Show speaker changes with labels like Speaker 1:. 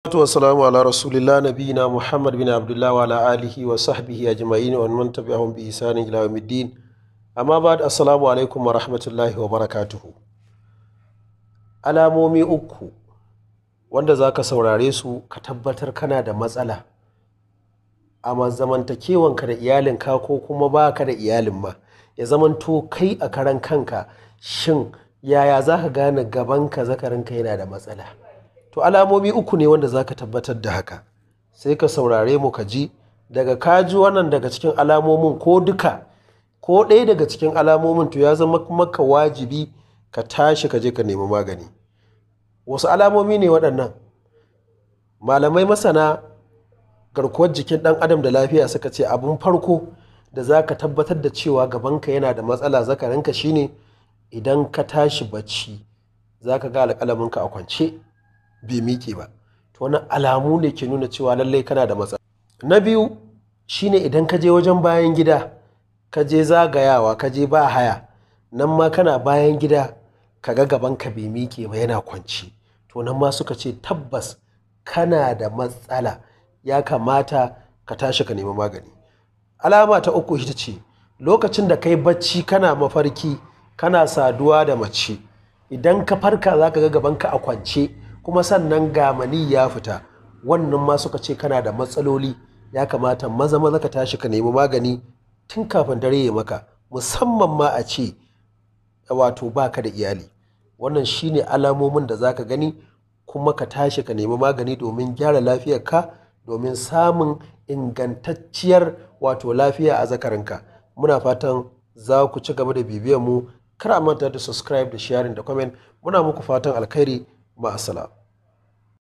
Speaker 1: salatu wassalamu ala rasulillah nabiyina muhammad bin abdullah wa ala alihi wa sahbihi ajma'in wa man tabi'ahum bi ihsanin ila yawmiddin amma ba'd assalamu alaikum wa rahmatullahi wa barakatuhu alamomi uku wanda zaka saurare su ka tabbatar kana da matsala a zamantakewanka da iyalinka ko kuma baka da iyalin ma ya zamanto kai a karan kanka shin yaya za ka gane gabanka zakarinka yana da matsala to alamomi uku ne wanda za ka tabbatar da haka sai ka saurare mu ka ji daga kaji wannan daga cikin alamomin ko duka ko ɗaya daga cikin alamomin to ya zama maka wajibi ka tashi ka je ka nemi magani wasu alamomi ne waɗannan malamai masana garkuwar jikin ɗan adam da lafiya suka ce abin farko da za ka tabbatar da cewa gabanka yana da matsala zakarinka shine idan ka tashi bacci za ka ga alƙalaminka a kwance bai miƙe ba to wani alamu ne ke nuna cewa lallai kana da matsala na biyu shine idan ka je wajen bayan gida ka je zagayawa ka je ba haya nan ma kana bayan gida ka ga gabanka bai miƙe ba yana kwance to nan ma suka ce tabbas kana da matsala ya kamata ka tashi ka nemi magani alama ta uku ita ce lokacin da kai bacci kana mafarki kana saduwa da mace idan ka farka za ka ga gabanka a kwance kuma sannan gamani ya fita wannan ma suka ce kana da matsaloli ya kamata maza maza ka tashi ka nemi magani tun kafin dare ya maka musamman ma a ce wato baka da iyali wannan shine alamomin da za ka gani kuma ka tashi ka nemi magani domin gyara lafiyarka domin samun ingantacciyar wato lafiya a zakarinka muna fatan za ku ci gaba da bibiyar mu kar a manta da subscribe da sharing da comment muna muku fatan alkhairi ma'asala